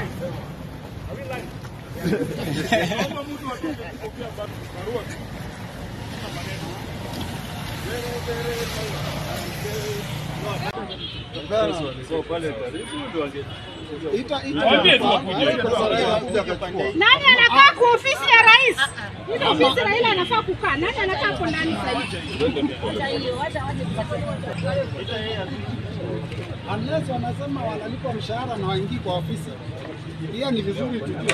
Nani anakaa kwa ofisi ya rais? Ile ofisi Raila anafaa kukaa. Nani anakaa hapo ndani sasa hivi? Unless wanasema wanalipa mshahara na waingii kwa ofisi, hiyo ni vizuri tujue.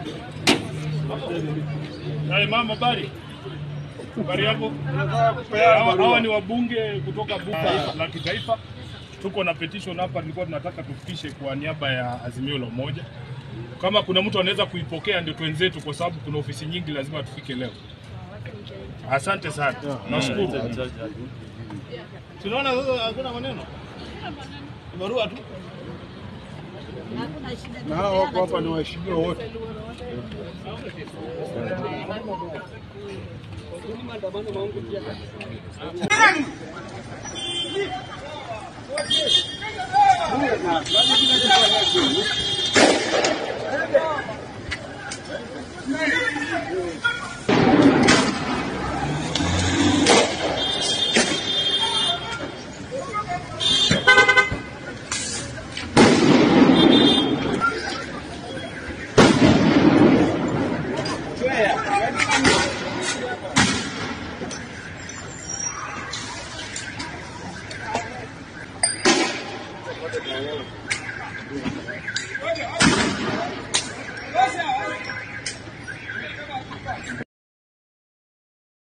Hai mama, habari? Habari yako? Hawa hawa ni wabunge kutoka bunge la kitaifa. Tuko na petition hapa, tulikuwa tunataka tufikishe kwa niaba ya Azimio la Umoja. Kama kuna mtu anaweza kuipokea ndio twenzetu, kwa sababu kuna ofisi nyingi, lazima tufike leo. Asante sana, nashukuru. Tunaona sasa hakuna maneno. Ni barua tu. Na hao wako hapa ni waheshimiwa wote.